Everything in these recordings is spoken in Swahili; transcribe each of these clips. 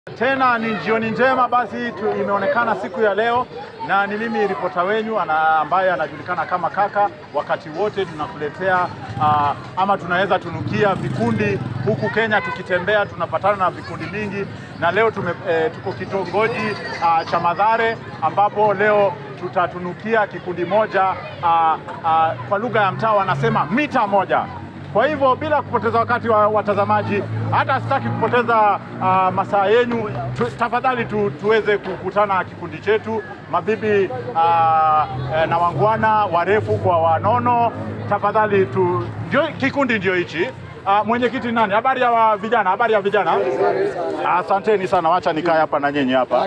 Tena ni jioni njema basi tu, imeonekana siku ya leo na ni mimi ripota wenyu ana, ambaye anajulikana kama Kaka. Wakati wote tunakuletea uh, ama tunaweza tunukia vikundi huku Kenya, tukitembea tunapatana na vikundi mingi, na leo tume, eh, tuko kitongoji uh, cha Mathare ambapo leo tutatunukia kikundi moja uh, uh, kwa lugha ya mtaa wanasema mita moja. Kwa hivyo bila kupoteza wakati wa watazamaji, hata sitaki kupoteza uh, masaa yenyu tu, tafadhali tu, tuweze kukutana na kikundi chetu mabibi uh, eh, na wangwana warefu kwa wanono. Tafadhali tu, ndio kikundi ndio hichi. Uh, mwenyekiti nani? Habari ya wa vijana, habari ya vijana. Asanteni sana, wacha nikae hapa na nyinyi hapa.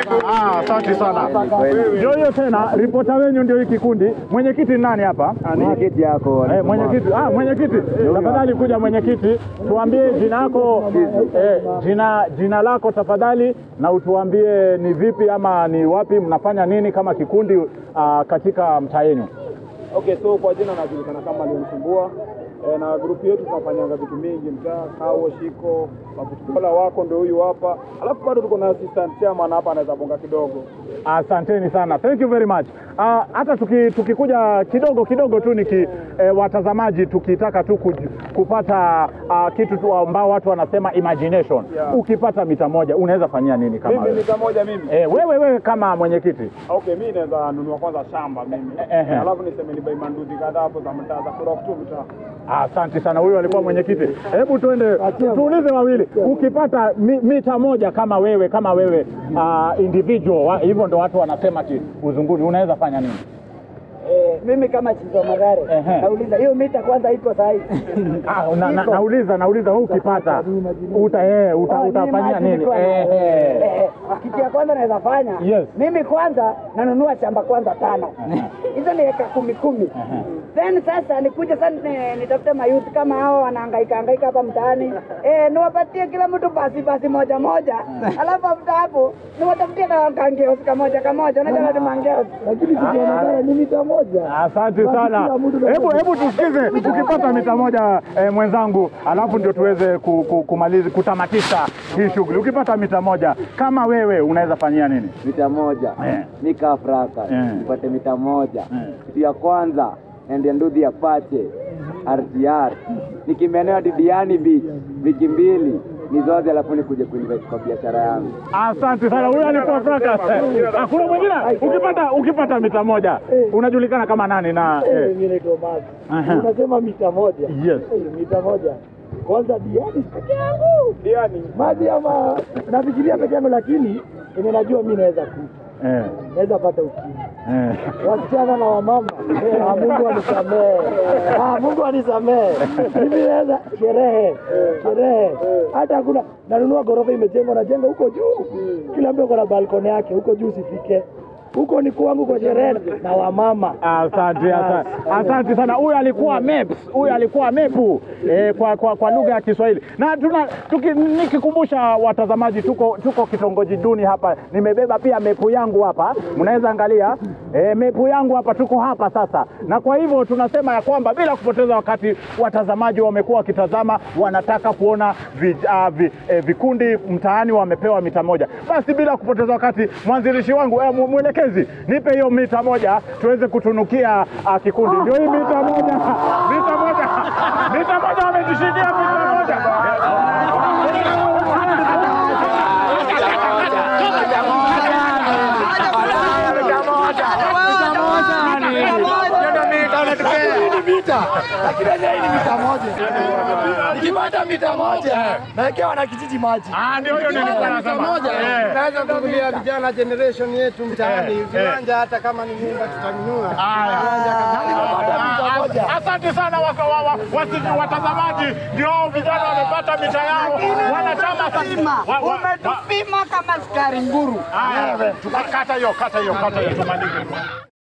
Ah, asante sana. Ndio hiyo tena, ripota wenyu ndio hii kikundi. Mwenyekiti nani hapa? Mwenyekiti yako Eh, mwenyekiti, ah, mwenyekiti, tafadhali kuja mwenyekiti, tuambie jina lako eh, jina jina lako tafadhali, na utuambie ni vipi ama ni wapi mnafanya nini kama kikundi ah, katika mtaa yenu. Okay, so kwa jina najulikana kama Leonsumbua e, na grupu yetu tunafanyanga vitu mingi mtaa kao shiko mabutukola wako ndio huyu hapa, alafu bado tuko na assistant chairman hapa anaweza bonga kidogo. Asanteni sana, thank you very much. Ah, hata tuki, tukikuja kidogo kidogo tu niki eh, watazamaji tukitaka tu kuj, kupata ah, kitu tu ambao watu wanasema imagination. Yeah. Ukipata mita moja unaweza fanyia nini kama Mimi wewe? mita moja mimi Eh, wewe wewe kama mwenyekiti Okay, mi naweza nunua kwanza shamba mimi Ehe. alafu niseme nibai manduzi kadhaa hapo za mtaa za kurock tu mtaa. Asante sana, huyo alikuwa mwenyekiti. Hebu tuende tuulize wawili, ukipata mi, mita moja kama wewe kama wewe uh, individual wa- hivyo ndo watu wanasema ti uzunguni, unaweza fanya nini? Eh, mimi kama Chizo Magare Ehe. nauliza hiyo mita kwanza iko sahihi? Ah, na, na, Iko. nauliza nauliza, wewe ukipata uta, eh, uta, Oh, ni utafanyia maji nini? niko na- Eh, eh. Eh, kitu ya kwanza naweza fanya Yes. mimi kwanza nanunua shamba kwanza tano hizo ni eka kumi kumi then sasa nikuje sasa ni- nitafute mayuth kama hao wanahangaika hangaika hapa mtaani eh, niwapatie kila mtu basi basi moja moja alafu after hapo niwatafutie na kangeos kamoja kamoja unajua ni mangeos lakini kitu ya Magare ni mita moja Asante sana. Hebu hebu tusikize, ukipata mita moja eh, mwenzangu, alafu ndio tuweze ku, ku, kumaliza kutamatisha hii shughuli. Ukipata mita moja kama wewe unaweza fanyia nini? mita moja Eh. nika Afrika Eh. nipate mita moja Eh. kitu ya kwanza ende ndudhi ya pache RTR nikimenea Didiani Beach wiki mbili nizoze, alafu nikuje kuinvest kwa biashara yangu. Asante sana, huyo alikuwa Fracas. Hakuna mwingine. Ukipata ukipata mita moja unajulikana kama nani na eh, mimi naitwa Mazi Aha. unasema mita moja yes. Eh, mita moja kwanza diani peke yangu Diani maji ama nafikiria peke yangu lakini yenye najua mi naweza kufa Eh, naweza pata ukimwi eh. wasichana na wamama ah, Mungu anisamehe ah, Mungu anisamehe mimi naweza sherehe sherehe hata hakuna nanunua ghorofa imejengwa najenga huko juu kila mtu ako na balkoni yake huko juu sifike huko ni kwangu kwa sherehe na wamama Asante, asante, asante sana. Huyu alikuwa MEPS, huyu alikuwa MEPU eh, kwa, kwa, kwa lugha ya Kiswahili. Na tuna tuki, nikikumbusha watazamaji, tuko, tuko kitongoji duni hapa. Nimebeba pia mepu yangu hapa, mnaweza angalia eh, mepu yangu hapa, tuko hapa sasa, na kwa hivyo tunasema ya kwamba bila kupoteza wakati, watazamaji wamekuwa wakitazama, wanataka kuona vi, uh, vi, eh, vikundi mtaani wamepewa mita moja. Basi bila kupoteza wakati, mwanzilishi wangu eh, mu- mwelekezi, nipe hiyo mita moja tuweze kutunukia uh, kikundi. Ndio hii mita moja, mita moja, mita moja, wamejishindia mita moja. nikipata mita moja nawekewa na kijiji maji Ah, ndio hiyo nilikuwa nasema. Eh. Naweza kuvulia vijana generation yetu mtaani, Eh, eh. viwanja hata kama ni nyumba tutanunua. Haya. Ah, Asante sana waka- wa- wa- wasi- watazamaji, ndio hao vijana wamepata mita yao, wanachama sasa. Wa- wa- wa- umetupima kama skari nguru Haya, kata hiyo, kata hiyo, kata hiyo, tumalize.